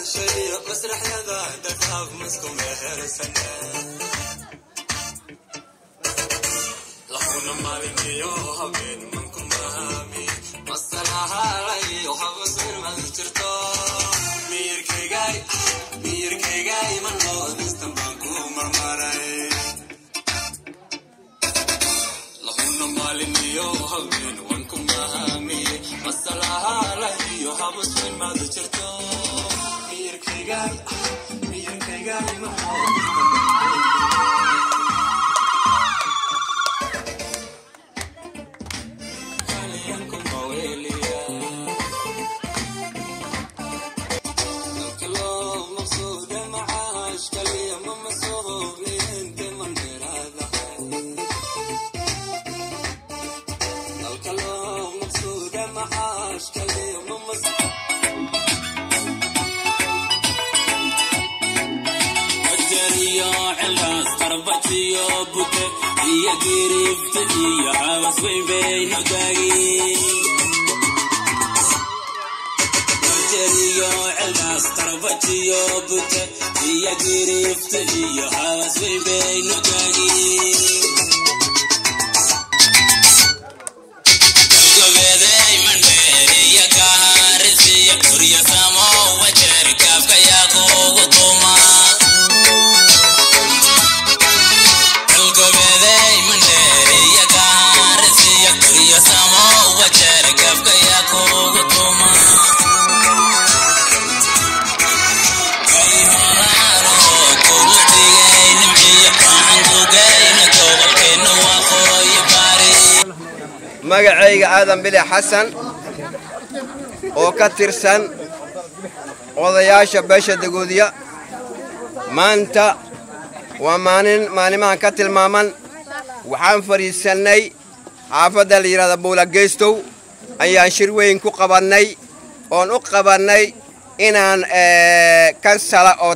magacayga aadan bili xasan oo ka tirsan odayaasha beesha dagoodiya maanta waa maalin maalimahan ka tilmaaman waxaan fadhiisannay xaafadda la yidhahda buulageystow ayaan shir weyn ku qabannay oon u qabannay inaan kansala oo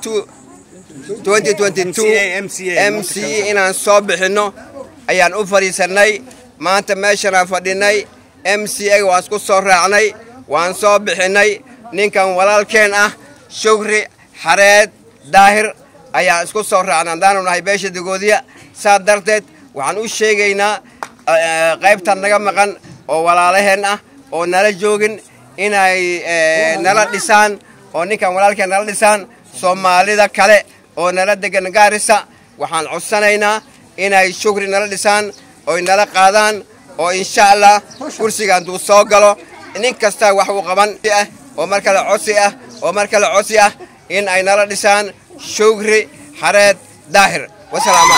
m c inaan soo bixinno ayaan u fadhiisannay maanta meeshanaan fadhinnay m c a waan isku soo raacnay waan soo bixinnay ninkan walaalkeen ah shugri xareed daahir ayaan isku soo raacnay haddaanu nahay beesha dagoodiya saa darteed waxaan u sheegaynaa qaybtan naga maqan oo walaalaheen ah oo nala joogin inay nala dhisaan oo ninkan walaalkeen nala dhisaan soomaalida kale oo nala degan gaarisa waxaan codsanaynaa inay shugri nala dhisaan oy nala qaadaan oo insha allah kursiga hadduu soo galo nin kastaa wax uu qaban ah oo mar kale codsi ah oo mar kale codsi ah in ay nala dhisaan shugri xareed daahir wasalaamu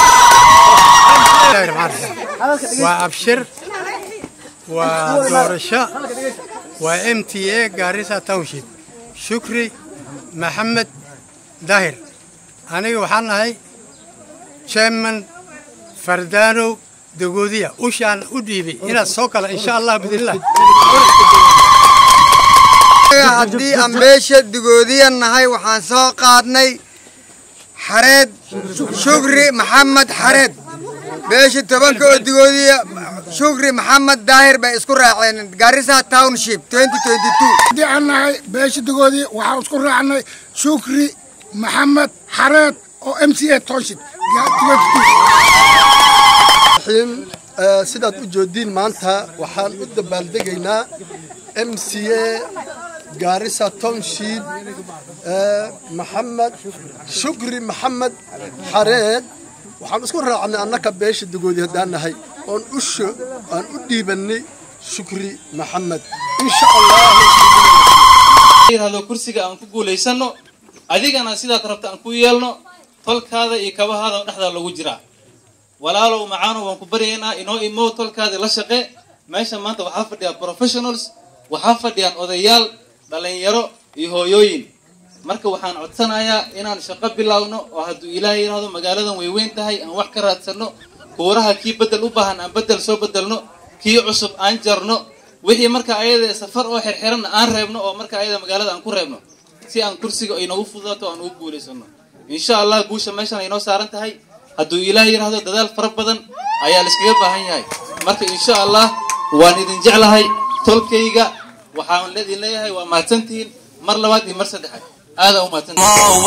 calaykum waa abshir waa doorasho waa m t a gaarisa township shukri maxamed daahir aniga waxaan nahay chairman fardaanow dagoodiya ushaan u dhiibay inaad soo gala insha allah bidillah haddii aan beesha dagoodiya nahay waxaan soo qaadnay xareed shukri maxamed xareed beesha tobanka oo dagoodiya shukri maxamed daahir bay isku raaceen garissa township haddii aan nahay beesha dagoodiya waxaan isku raacnay shukri maxamed xareed oo m c a township sidaad u joodiin maanta waxaan u dabaaldegaynaa m c a gaarisa township maxamed shukri maxamed xareed waxaan isku raacnay annaka beesha dagoodi haddaan nahay oon usho aan u dhiibannay shukri maxamed insha allah kursiga aan ku guulaysano adigana sidaad rabta aan ku yeelno tolkaada iyo kabahaada dhexdaa lagu jiraa walaalow macaano waan ku baryaynaa inoo imow tolkaadii la shaqe meesha maanta waxaa fadhiyaa professionals waxaa fadhiyaan odayaal dhalinyaro iyo hooyooyin marka waxaan codsanayaa inaan shaqo bilowno oo hadduu ilaahay yidhaahdo magaaladan way weyn tahay aan wax ka raadsano kuuraha kii bedel u baahan aan bedel soo bedelno kii cusub aan jarno wixii marka ayada safar oo xirxiranna aan reebno oo marka ayada magaalada aan ku reebno si aan kursiga inoogu fududaato aan ugu guulaysano insha allah guusha meeshan ay noo saaran tahay hadduu ilaahay yidhaahdo dadaal fara badan ayaa la iskaga baahan yahay marka insha allah waan idin jeclahay tolkayga waxaan idin leeyahay waa mahadsantihiin mar labaad iyo mar saddexaad aada u mahadsan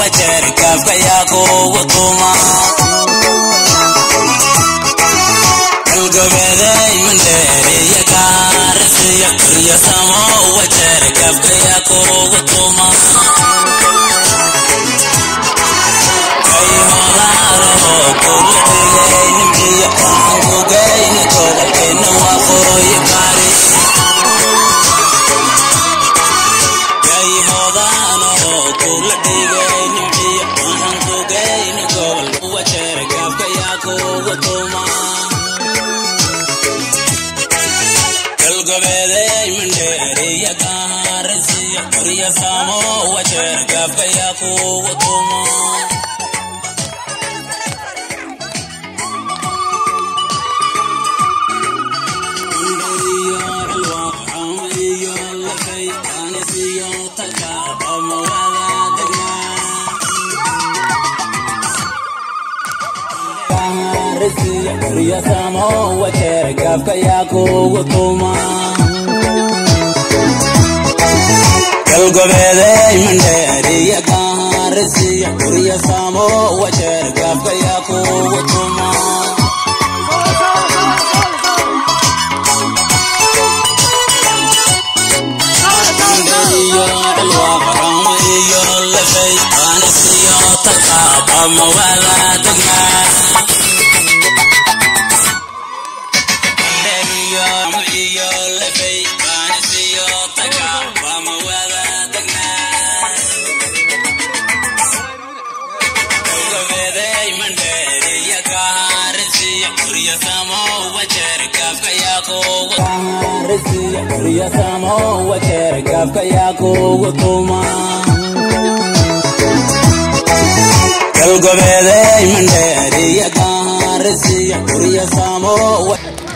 galgobeeday mandheeriya gaarisiya gurya saamo wajeer gaafka yaa kugu tuma iyo cilwaaqaramo iyo lafay aanisiyo taqaabama wala degnaa iyo lafay aanisiyo taqaabama wala degnaa galgobeeday mandheeriya gaarisiya gurya saamo wajeer gaafka yaa kugu gaarisiya gurya saamo wajeer gaafka yaa kugu tuma galgobeeday mandheeriya gaarisiya gurya saamo